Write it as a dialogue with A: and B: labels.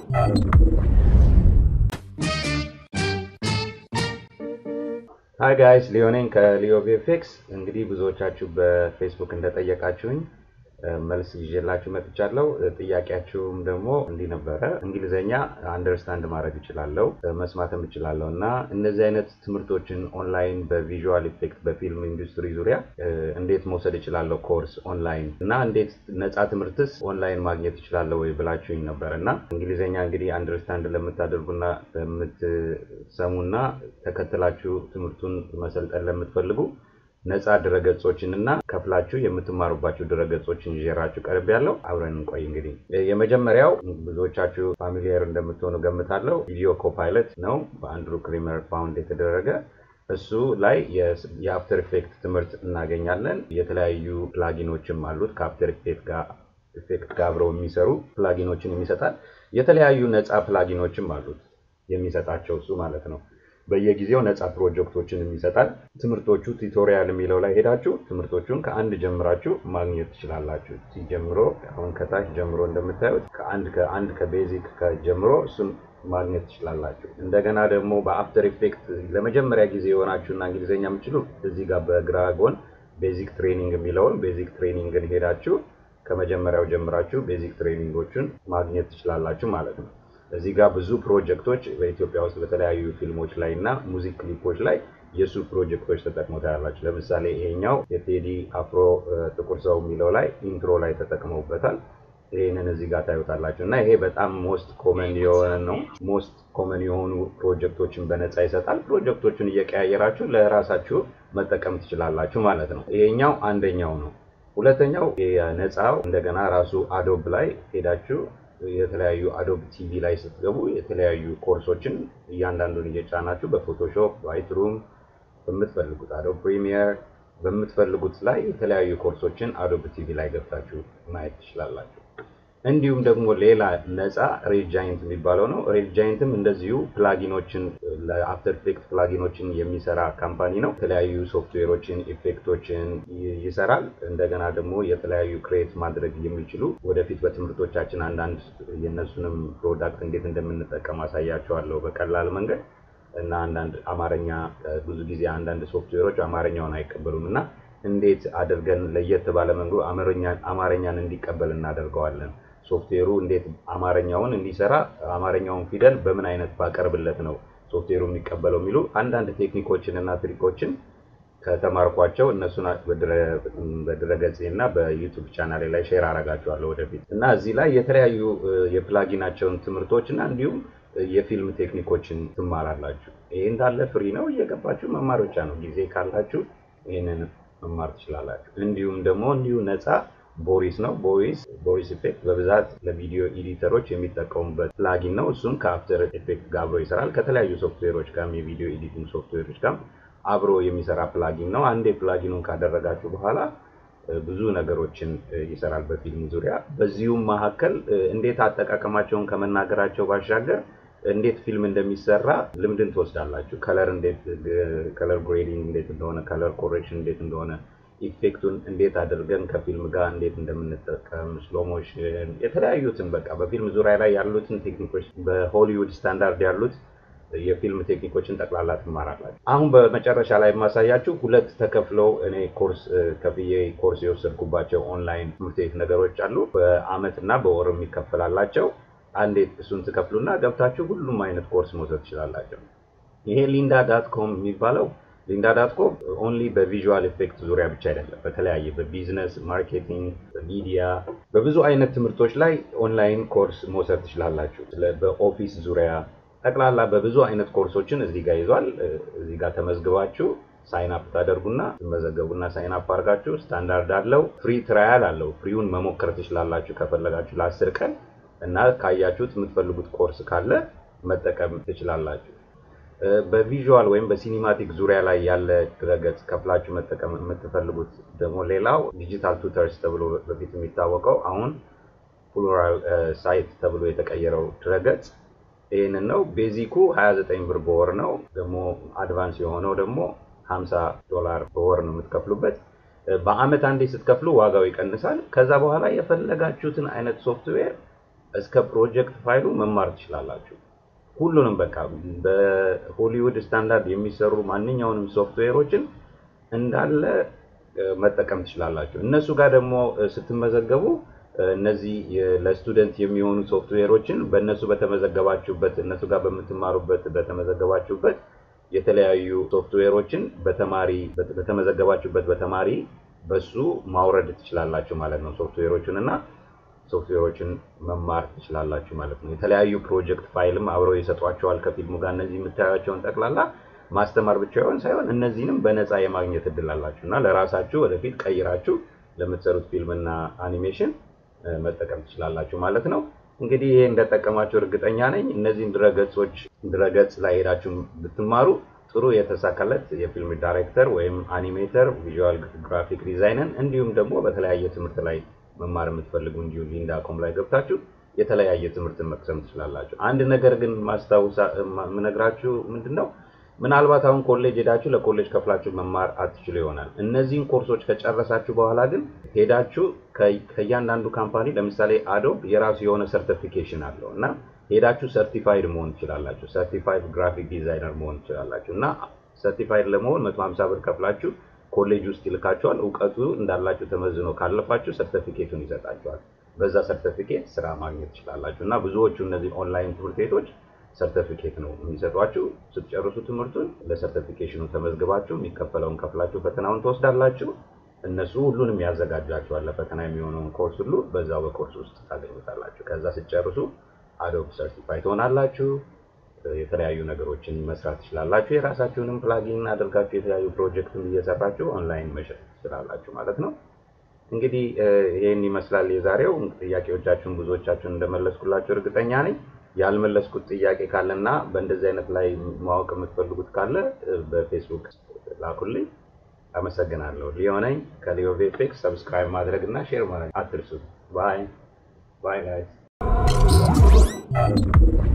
A: ሀይ ጋይስ ሊዮኔን ከሊዮ ቪኤፍኤክስ። እንግዲህ ብዙዎቻችሁ በፌስቡክ እንደጠየቃችሁኝ መልስ ይዤላችሁ መጥቻለሁ። ጥያቄያችሁም ደግሞ እንዲህ ነበረ። እንግሊዘኛ አንደርስታንድ ማድረግ እችላለሁ፣ መስማትም እችላለሁ እና እነዚህ አይነት ትምህርቶችን ኦንላይን በቪዥዋል ኢፌክት በፊልም ኢንዱስትሪ ዙሪያ እንዴት መውሰድ እችላለሁ ኮርስ ኦንላይን እና እንዴት ነፃ ትምህርትስ ኦንላይን ማግኘት እችላለሁ ወይ ብላችሁኝ ነበር እና እንግሊዘኛ እንግዲህ አንደርስታንድ ለምታደርጉና ለምትሰሙና ተከትላችሁ ትምህርቱን መሰልጠን ለምትፈልጉ ነፃ ድረገጾችን እና ከፍላችሁ የምትማሩባቸው ድረገጾችን ይዤራችሁ ቀርብ ያለው አብረን እንቆይ። እንግዲህ የመጀመሪያው ብዙዎቻችሁ ፋሚሊየር እንደምትሆኑ ገምታለሁ። ቪዲዮ ኮፓይለት ነው በአንድሩ ክሪመር ፋውንድ የተደረገ እሱ ላይ የአፍተር ኢፌክት ትምህርት እናገኛለን። የተለያዩ ፕላጊኖችም አሉት ከአፍተር ኢፌክት ጋር አብረው የሚሰሩ ፕላጊኖችን የሚሰጣል። የተለያዩ ነፃ ፕላጊኖችም አሉት የሚሰጣቸው እሱ ማለት ነው። በየጊዜው ነፃ ፕሮጀክቶችን ይሰጣል። ትምህርቶቹ ቱቶሪያል የሚለው ላይ ሄዳችሁ ትምህርቶቹን ከአንድ ጀምራችሁ ማግኘት ትችላላችሁ። ሲጀምሮ አሁን ከታች ጀምሮ እንደምታዩት ከአንድ ከአንድ ከቤዚክ ጀምሮ እሱን ማግኘት ትችላላችሁ። እንደገና ደግሞ በአፍተር ኢፌክት ለመጀመሪያ ጊዜ የሆናችሁና እንግሊዝኛ የምችሉ እዚህ ጋር በግራ ጎን ቤዚክ ትሬኒንግ የሚለውን ቤዚክ ትሬኒንግን ሄዳችሁ ከመጀመሪያው ጀምራችሁ ቤዚክ ትሬኒንጎቹን ማግኘት ትችላላችሁ ማለት ነው። እዚህ ጋር ብዙ ፕሮጀክቶች በኢትዮጵያ ውስጥ በተለያዩ ፊልሞች ላይ እና ሙዚክ ክሊፖች ላይ የእሱ ፕሮጀክቶች ተጠቅመው ታያላችሁ። ለምሳሌ ይሄኛው የቴዲ አፍሮ ጥቁር ሰው የሚለው ላይ ኢንትሮ ላይ ተጠቅመውበታል። ይህንን እዚህ ጋር ታዩታላችሁ እና ይሄ በጣም ሞስት ኮመን የሆነ ነው። ሞስት ኮመን የሆኑ ፕሮጀክቶችን በነፃ ይሰጣል። ፕሮጀክቶቹን እየቀያየራችሁ ለራሳችሁ መጠቀም ትችላላችሁ ማለት ነው። ይሄኛው አንደኛው ነው። ሁለተኛው የነፃው እንደገና ራሱ አዶብ ላይ ሄዳችሁ የተለያዩ አዶብ ቲቪ ላይ ስትገቡ የተለያዩ ኮርሶችን እያንዳንዱን እየጫናችሁ በፎቶሾፕ ላይትሩም በምትፈልጉት አዶብ ፕሪሚየር በምትፈልጉት ላይ የተለያዩ ኮርሶችን አዶብ ቲቪ ላይ ገብታችሁ ማየት ትችላላችሁ። እንዲሁም ደግሞ ሌላ ነፃ ሬድ ጃይንት የሚባለው ነው። ሬድ ጃይንትም እንደዚሁ ፕላጊኖችን ለአፍተር ኢፌክት ፕላጊኖችን የሚሰራ ካምፓኒ ነው። የተለያዩ ሶፍትዌሮችን፣ ኢፌክቶችን ይሰራል። እንደገና ደግሞ የተለያዩ ክሬት ማድረግ የሚችሉ ወደፊት በትምህርቶቻችን አንዳንድ የእነሱንም ፕሮዳክት እንዴት እንደምንጠቀም አሳያቸዋለሁ በቀላል መንገድ እና አንዳንድ አማርኛ ብዙ ጊዜ አንዳንድ ሶፍትዌሮች አማርኛውን አይቀበሉም እና እንዴት አድርገን ለየት ባለ መንገዱ አማርኛን እንዲቀበል እናደርገዋለን ሶፍትዌሩ እንዴት አማርኛውን እንዲሰራ አማርኛውን ፊደል በምን አይነት ባቀርብለት ነው ሶፍትዌሩ የሚቀበለው የሚሉ አንዳንድ ቴክኒኮችን እና ትሪኮችን ከተማርኳቸው እነሱን በድረገጽ እና በዩቱብ ቻናሌ ላይ ሼር አረጋቸዋለሁ ወደፊት እና እዚህ ላይ የተለያዩ የፕላጊናቸውን ትምህርቶች እና እንዲሁም የፊልም ቴክኒኮችን ትማራላችሁ። ይሄ እንዳለ ፍሪ ነው፣ እየገባችሁ መማር ብቻ ነው። ጊዜ ካላችሁ ይህንን መማር ትችላላችሁ። እንዲሁም ደግሞ እንዲሁ ነፃ ቦሪስ ነው። ቦሪስ ቦሪስ ኢፌክት በብዛት ለቪዲዮ ኤዲተሮች የሚጠቀሙበት ፕላጊን ነው። እሱም ከአፍተር ኢፌክት ጋር አብሮ ይሰራል። ከተለያዩ ሶፍትዌሮች ጋር የቪዲዮ ኤዲቲንግ ሶፍትዌሮች ጋር አብሮ የሚሰራ ፕላጊን ነው። አንዴ ፕላጊኑን ካደረጋችሁ በኋላ ብዙ ነገሮችን ይሰራል በፊልም ዙሪያ። በዚሁም መካከል እንዴት አጠቃቀማቸውን ከመናገራቸው ባሻገር እንዴት ፊልም እንደሚሰራ ልምድን ትወስዳላችሁ። ከለር እንዴት ከለር ግሬዲንግ እንዴት እንደሆነ፣ ከለር ኮሬክሽን እንዴት እንደሆነ፣ ኢፌክቱን እንዴት አድርገን ከፊልም ጋር እንዴት እንደምንጠቀም፣ ስሎሞሽን የተለያዩትን በቃ በፊልም ዙሪያ ላይ ያሉትን ቴክኒኮች በሆሊውድ ስታንዳርድ ያሉት የፊልም ቴክኒኮችን ጠቅላላ ትማራላችሁ። አሁን በመጨረሻ ላይ የማሳያችሁ ሁለት ተከፍለው እኔ ኮርስ ከፍዬ ኮርስ የወሰድኩባቸው ኦንላይን ትምህርት ቤት ነገሮች አሉ። በአመት እና በወር የሚከፈላላቸው አንዴ እሱን ትከፍሉና ገብታችሁ ሁሉም አይነት ኮርስ መውሰድ ትችላላቸው። ይሄ ሊንዳ ዳት ኮም የሚባለው ሊንዳ ዳት ኮም ኦንሊ በቪዥዋል ኢፌክት ዙሪያ ብቻ አይደለም፣ በተለያየ በቢዝነስ ማርኬቲንግ፣ በሚዲያ በብዙ አይነት ትምህርቶች ላይ ኦንላይን ኮርስ መውሰድ ትችላላችሁ። በኦፊስ ዙሪያ ጠቅላላ በብዙ አይነት ኮርሶችን እዚህ ጋር ይዟል። እዚህ ጋር ተመዝግባችሁ ሳይን አፕ ታደርጉና ትመዘገቡና ሳይን አፕ አድርጋችሁ ስታንዳርድ አለው፣ ፍሪ ትራያል አለው። ፍሪውን መሞከር ትችላላችሁ ከፈለጋችሁ ለአስር ቀን እና ካያችሁት የምትፈልጉት ኮርስ ካለ መጠቀም ትችላላችሁ። በቪዥዋል ወይም በሲኒማቲክ ዙሪያ ላይ ያለ ድረገጽ ከፍላችሁ መጠቀም የምትፈልጉት ደግሞ ሌላው ዲጂታል ቱተርስ ተብሎ በፊት የሚታወቀው አሁን ፕሉራል ሳይት ተብሎ የተቀየረው ድረገጽ ይህንን ነው። ቤዚኩ 29 ብር በወር ነው። ደግሞ አድቫንስ የሆነው ደግሞ 50 ዶላር በወር ነው የምትከፍሉበት። በአመት አንዴ ስትከፍሉ ዋጋው ይቀንሳል። ከዛ በኋላ የፈለጋችሁትን አይነት ሶፍትዌር እስከ ፕሮጀክት ፋይሉ መማር ትችላላችሁ። ሁሉንም በቃ በሆሊውድ ስታንዳርድ የሚሰሩ ማንኛውንም ሶፍትዌሮችን እንዳለ መጠቀም ትችላላችሁ። እነሱ ጋር ደግሞ ስትመዘገቡ እነዚህ ለስቱደንት የሚሆኑ ሶፍትዌሮችን በእነሱ በተመዘገባችሁበት እነሱ ጋር በምትማሩበት በተመዘገባችሁበት የተለያዩ ሶፍትዌሮችን በተማሪ በተመዘገባችሁበት በተማሪ በሱ ማውረድ ትችላላችሁ ማለት ነው። ሶፍትዌሮችን እና ሶፍትዌሮችን መማር ትችላላችሁ ማለት ነው። የተለያዩ ፕሮጀክት ፋይልም አብረው ይሰጧቸዋል ከፊልሙ ጋር እነዚህ የምታያቸውን ጠቅላላ ማስተማር ብቻ ይሆን ሳይሆን እነዚህንም በነፃ የማግኘት እድል አላችሁ እና ለራሳችሁ ወደፊት ቀይራችሁ ለምትሰሩት ፊልም እና አኒሜሽን መጠቀም ትችላላችሁ ማለት ነው። እንግዲህ ይሄ እንደጠቀማችሁ እርግጠኛ ነኝ። እነዚህን ድረገጾች ድረገጽ ላይ ሄዳችሁ ብትማሩ ጥሩ የተሳካለት የፊልም ዳይሬክተር ወይም አኒሜተር፣ ቪዥዋል ግራፊክ ዲዛይንን እንዲሁም ደግሞ በተለያየ ትምህርት ላይ መማር የምትፈልጉ እንዲሁ ሊንዳ ኮም ላይ ገብታችሁ የተለያየ ትምህርትን መቅሰም ትችላላችሁ። አንድ ነገር ግን ማስታወሳ የምነግራችሁ ምንድን ነው ምናልባት አሁን ኮሌጅ ሄዳችሁ ለኮሌጅ ከፍላችሁ መማር አትችሉ ይሆናል። እነዚህን ኮርሶች ከጨረሳችሁ በኋላ ግን ሄዳችሁ ከእያንዳንዱ ካምፓኒ ለምሳሌ አዶብ የራሱ የሆነ ሰርቲፊኬሽን አለው እና ሄዳችሁ ሰርቲፋይድ መሆን ትችላላችሁ። ሰርቲፋይድ ግራፊክ ዲዛይነር መሆን ትችላላችሁ እና ሰርቲፋይድ ለመሆን መቶ ሀምሳ ብር ከፍላችሁ ኮሌጅ ውስጥ ይልካችኋል። እውቀቱ እንዳላችሁ ተመዝኖ ካለፋችሁ ሰርቲፊኬቱን ይሰጣችኋል። በዛ ሰርቲፊኬት ስራ ማግኘት ትችላላችሁ እና ብዙዎቹ እነዚህ ኦንላይን ትምህርት ቤቶች ሰርቲፊኬት ነው የሚሰጧችሁ። ስትጨርሱ ትምህርቱን ለሰርቲፊኬሽኑ ተመዝግባችሁ የሚከፈለውን ከፍላችሁ ፈተናውን ትወስዳላችሁ። እነሱ ሁሉንም ያዘጋጃችኋል። ለፈተና የሚሆነውን ኮርስ ሁሉ በዛው በኮርስ ውስጥ ታገኙታላችሁ። ከዛ ስትጨርሱ አዶብ ሰርቲፋይ ትሆናላችሁ። የተለያዩ ነገሮችን መስራት ትችላላችሁ። የራሳችሁንም ፕላጊን አድርጋችሁ የተለያዩ ፕሮጀክትን እየሰራችሁ ኦንላይን መሸጥ ትችላላችሁ ማለት ነው። እንግዲህ ይህን ይመስላል የዛሬው። ጥያቄዎቻችሁን ብዙዎቻችሁን እንደመለስኩላችሁ እርግጠኛ ነኝ። ያልመለስኩት ጥያቄ ካለና በእንደዚህ አይነት ላይ ማወቅ የምትፈልጉት ካለ በፌስቡክ ላኩልኝ። አመሰግናለሁ። ሊዮ ነኝ ከሊዮ ቪኤፍኤክስ። ሰብስክራይብ ማድረግ እና ሼር ማድረግ አትርሱ። ባይ ባይ ጋይስ